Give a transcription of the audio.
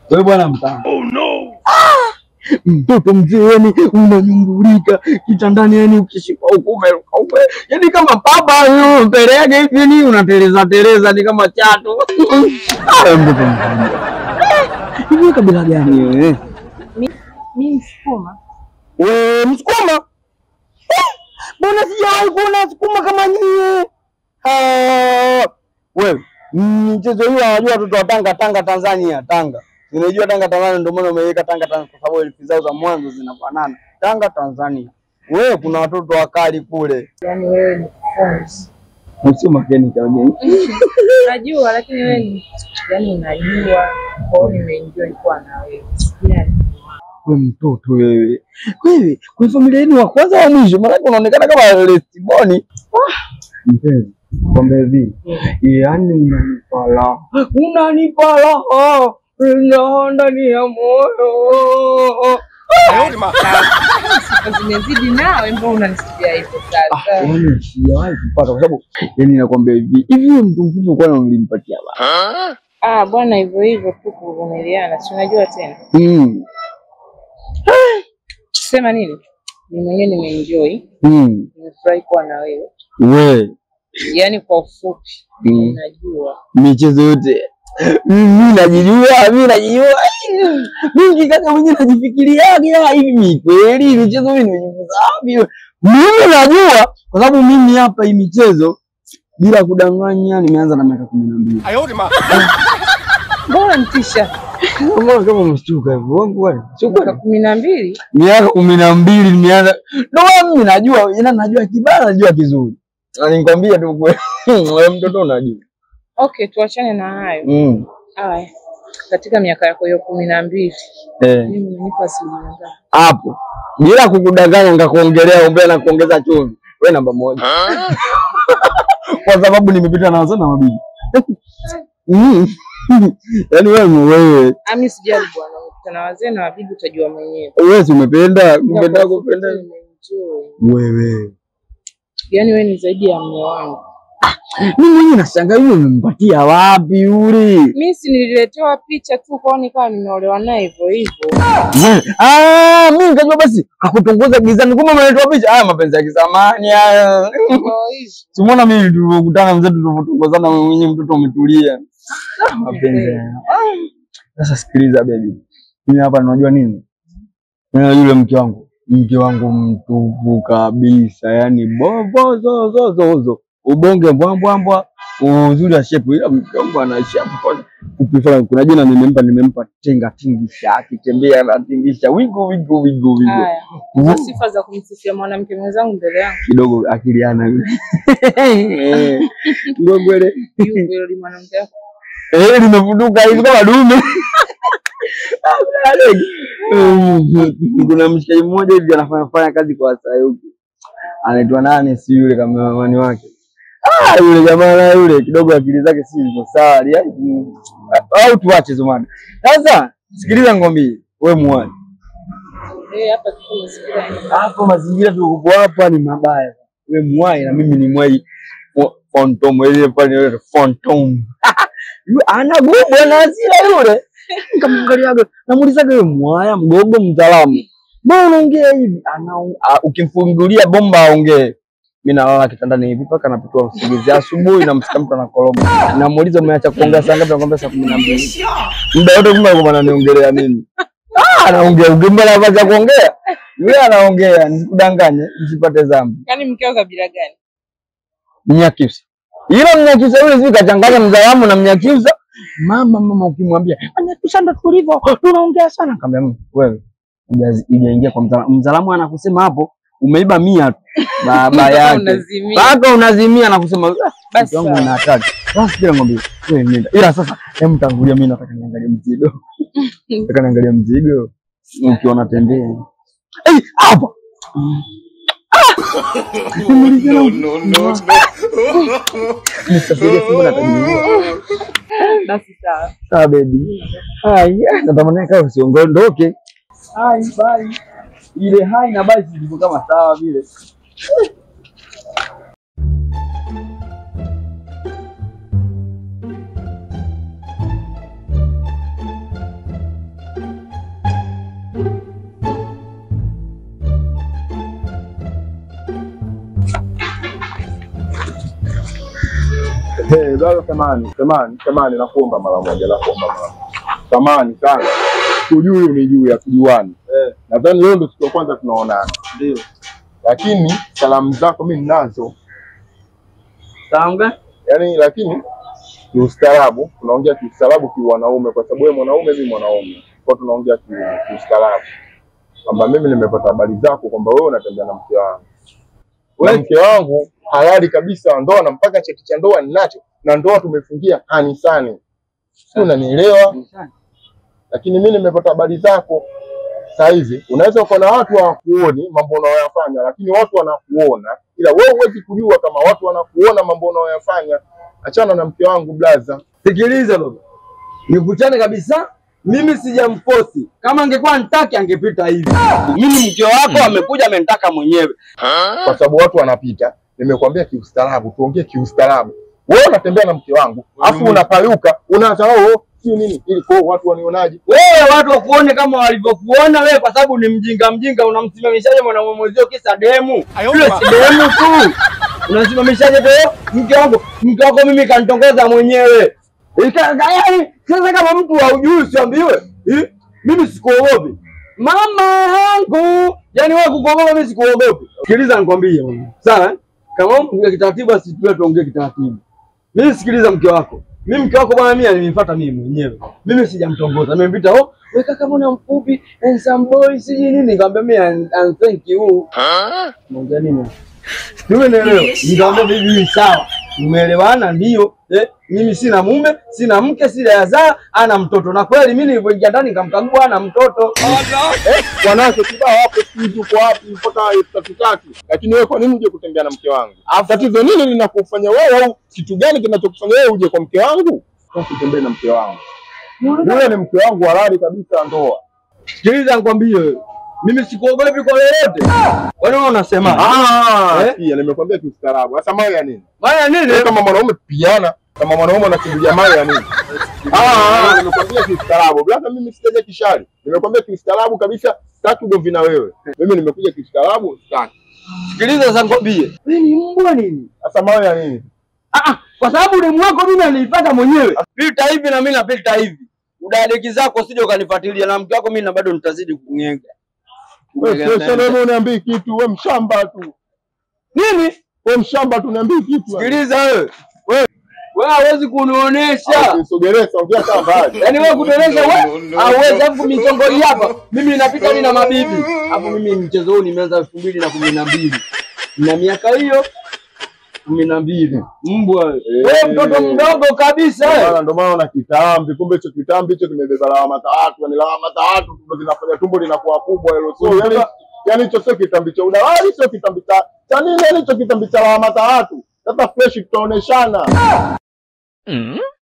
Wewe bwana mtaa. Oh no. Mtoto mzee yani unanyungulika kitandani yani ukishika huko umeruka ume. Yani kama baba huyo mbele yake hivi yani unateleza teleza ni kama chatu. Ah, mtoto mzee. Hivi kabila gani wewe? Mimi Msukuma. Wewe Msukuma? Eh, Mbona sijawahi kuona Msukuma kama nyie? Ah, Wewe mchezo hiyo wanajua watoto wa Tanga, Tanga Tanzania, Tanga. Unajua Tanga Tanzania, ndio maana umeweka Tanga Tanzania kwa sababu herufi zao za mwanzo zinafanana. Tanga Tanzania. Wewe kuna watoto wakali kule. Yaani wewe ni funzi. Msio makeni kageni. Najua lakini wewe ni yaani unajua. Kwa hiyo nimeenjoy kuwa na wewe. Yaani Wewe mtoto wewe. Wewe kwa familia yenu wa kwanza wa mwisho, maana unaonekana kama Lestiboni. Mpenzi, kwamba hivi, yaani unanipa raha. Unanipa raha. Raha ndani ya moyo. sifa zimezidi nawe, mbona unanisifia hivyo sasa? Yaani sijawahi kupata kwa sababu yaani nakwambia hivi, hivi huyo mtu mkubwa kwani ulimpatia baba? Ah, bwana hivyo hivyo tu kuvumiliana, si unajua tena. Mm. Sema nini? Ni mwenyewe nimeenjoy, Mm. nimefurahi kuwa na wewe. We. Yaani kwa ufupi, Mm. najua michezo yote mimi najijua, mimi najijua. Mimi kaka mwenyewe najifikiriaga hivi, mi kweli michezo mimi nimejifunza wapi? Mimi najua kwa sababu mimi hapa hii michezo bila kudanganya nimeanza na miaka kumi na mbili. mbona unanitisha? Mbona kama umeshtuka hivyo? Wangu wale. Sio Miaka kweli. kumi na mbili Miaka kumi na mbili nimeanza. Ndio maana mimi najua, ina najua kibaya, najua kizuri. Na nikwambia tu kweli. Wewe mtoto unajua. okay, tuachane na hayo. Mm. Haya, katika miaka yako hiyo kumi na mbili Eh. mimi unanipa asilimia ngapi? hapo bila kukudanganya, nikakuongelea umbea na kuongeza chumvi, we namba moja kwa sababu nimepita na wazee na mabibi Mm. yaani wewe wewe Ami sijali bwana, ukikutana na wazee na wabibi utajua mwenyewe. wewe si umependa Ila kupenda kwa ufupi kupenda tu nimeenjoy. wewe Yaani wewe ni zaidi ya mume wangu. mimi mwenyewe nashangaa yule umempatia wapi yule Mimi si nililetewa picha tu kwao nikawa nimeolewa naye hivyo hivyo. Wewe, ah mimi nikajua basi kakutongoza gizani kumbe umeletwa picha haya mapenzi ya kizamani haya Hivyo hivyo. Simuona mimi tulivyokutana mzee, tulivyotongozana, wewe mwenyewe mtoto umetulia. Ah, Mapenzi haya. Ah. Sasa sikiliza baby, mimi hapa unajua nini? Mimi yule mke wangu, mke wangu mtupu kabisa, yani bobo zo zo zo zo, ubonge mbwambwambwa, uzuri wa shepu, ila mke wangu ana shepu kwanza. Ukifanya kuna jina nimempa, nimempa tenga tingisha, akitembea anatingisha wigo wigo wigo wigo, Haya. Hizo sifa za kumsifia mwanamke mwenzangu mbele yangu. kidogo akiliana yule ngogwele Yupo yule mwanamke wako. Eh, limefuduka hivi kama dume. Kuna mshikaji mmoja hivi anafanya fanya kazi kwa Sayuki, anaitwa nani, si yule kameramani wake. Ah, yule jamaa na yule kidogo akili zake si ziko sawa, yaani, au tuache zumana. Sasa sikiliza ngombe, we muone Eh, hapa tuko mazingira ya hapo, mazingira tulikopo hapa ni mabaya. We mwai na mimi ni mwai Fo- Phantom, ile pale ile Phantom. Yule ana gogo ana hasira yule. Nikamwangaliaga, namuulizaga yule mwaya mgogo mtaalamu. Mbona unaongea hivi? Ana a- ukimfungulia bomba aongee. Mimi nalala kitandani hivi mpaka napitua usingizi asubuhi, namsikia mtu anakoroma. Namuuliza umeacha kuongea saa ngapi? Nakwambia saa kumi na mbili. Muda wote kumbe alikuwa ananiongelea mimi. Ah, anaongea ugimba nafasi ya kuongea. Yule anaongea, nisikudanganye, nisipate dhambi. Yaani mkeo kabila gani? Mnyakyusa. Ila Mnyakyusa yule sijui kachanganya Mzalamu na Mnyakyusa. Mama mama, ukimwambia Mnyakyusa ndo tulivyo, tunaongea sana. Kaambia "Mm, wewe hujazi- hujaingia kwa Mzalamu. Mzalamu anakusema hapo umeiba mia tu baba Mpaka yake unazimia. mpaka unazimia na kusema "Ah, Basi mke wangu sawa. una hatari. Basi kila ngombe wewe nenda. Ila sasa hem, tangulia, mimi nataka niangalie mzigo. Nataka niangalie mzigo ukiwa unatembea. Eh, hapa. no, no, no. Nisafirie simu na tajiua. Basi sawa. Sawa baby. Hai, natamani kama usiondoke. Hai, bye. Ile hai na bye zilikuwa kama sawa vile. Eh, brother samani, samani, samani nakuomba mara moja, nakuomba mara moja. Samani sana. Kujui unijui ya kujuani. Eh. Nadhani leo ndio siku ya kwanza tunaonana. Ndio. Lakini salamu zako mimi ninazo. Salamu gani? Yaani lakini kiustaarabu, tunaongea kiustaarabu kiwanaume kwa sababu wewe mwanaume mimi mwanaume. Kwa tunaongea ki- kiustaarabu. Kwamba mimi nimepata habari zako kwamba wewe unatembea na mke wangu. Na Wewe- mke wangu halali kabisa wa ndoa na mpaka cheti cha ndoa ninacho na ndoa tumefungia kanisani. Si unanielewa? Lakini mimi nimepata habari zako sasa hivi. Unaweza uko na watu hawakuoni mambo unayoyafanya, lakini watu wanakuona, ila wewe huwezi kujua kama watu wanakuona mambo unayoyafanya. Achana na mke wangu blaza. Sikiliza baba, nikuchane kabisa. Mimi sijamfosi. Kama angekuwa nitaki angepita hivi. Mimi mke wako amekuja amenitaka mwenyewe. kwa sababu watu wanapita. Nimekuambia kiustaarabu, tuongee kiustaarabu. Wewe unatembea na mke wangu, afu unapaluka, unaanza oh, si nini ili kwa watu wanionaje? Wewe watu wakuone kama walivyokuona wewe, kwa sababu ni mjinga mjinga. Unamsimamishaje mwanaume mwenzio kisa demu? Yule si demu tu, unasimamishaje tu mke wako? Mke wako mimi kanitongoza mwenyewe. Ika- ka- yaani, Sasa kama mtu haujui usiambiwe, eh, mimi sikuogopi mama yangu. Yani wewe kukuogopa, mimi sikuogopi. Sikiliza nikwambie, bwana. sawa? eh? Kama mtu kitaratibu, asitue tuongee kitaratibu. Mimi sikiliza mke wako. Mimi mke wako bwana mimi alinifuata mimi mwenyewe. Mimi sijamtongoza. Nimempita, "Oh, wewe kaka mbona mfupi, handsome boy, siji nini?" Nikamwambia mimi "And- and thank you." Mwambia nini? Mimi naelewa. Nikamwambia bibi sawa. Umeelewana ndio. Eh, mimi sina mume, sina mke, sina yazaa, ana mtoto. Na kweli mimi nilipoingia ndani nikamkagua ana mtoto. Wanawake kibao hapo, sijui uko wapi mpaka elfu tatu tatu, lakini wewe kwa nini uje kutembea na mke wangu? Tatizo nini linakufanya wewe, au kitu gani kinachokufanya wewe uje kwa mke wangu? Sasa utembee na mke wangu, yule ni mke wangu halali kabisa wa ndoa. Sikiliza nikwambie wewe. Mimi sikuogopi kwa lolote. Kwani wewe unasema? Ah, Eh? pia nimekwambia kiustaarabu. Sasa mawe ya nini? Maana nini? Wewe kama mwanaume piana, kama mwanaume unakimbilia mawe ya nini? Ah, ah, nimekwambia kiustaarabu. Blaza mimi sijaja kishari. Nimekwambia kiustaarabu kabisa, sitaki ugomvi na wewe. Mimi nimekuja kiustaarabu, sitaki. Sikiliza sasa nikwambie. Wewe ni mbwa nini? Sasa mawe ya nini? Ah, ah, kwa sababu demu wako mimi aliipata mwenyewe. Pilta hivi na mimi napilta hivi. Udadeki zako usije ukanifuatilia na mke wako mimi na bado nitazidi kung'enga. Wewe sio sana wewe uniambii kitu, wewe mshamba tu. Nini? Wewe mshamba tu uniambii kitu. Sikiliza wewe. Wewe wewe hawezi kunionyesha. Usogeleza, ongea kama mbali. Yaani wewe kutuonyesha No, wewe no, no, hauwezi no. afu michongo hii hapa. Mimi napita mimi na mabibi. Hapo mimi mchezo huu nimeanza elfu mbili na kumi na mbili. Na miaka hiyo kumi na mbili. Mbwa wewe. Wewe mtoto mdogo kabisa Ndio wewe. maana- Ndio maana una kitambi, kumbe hicho kitambi hicho kimebeba lawama za watu, yani lawama za watu ndo zinafanya tumbo linakuwa kubwa hilo. So yani yani hicho sio kitambi cha udawali, sio kitambi cha cha nini, yani hicho kitambi cha lawama za watu. Sasa fresh tutaoneshana.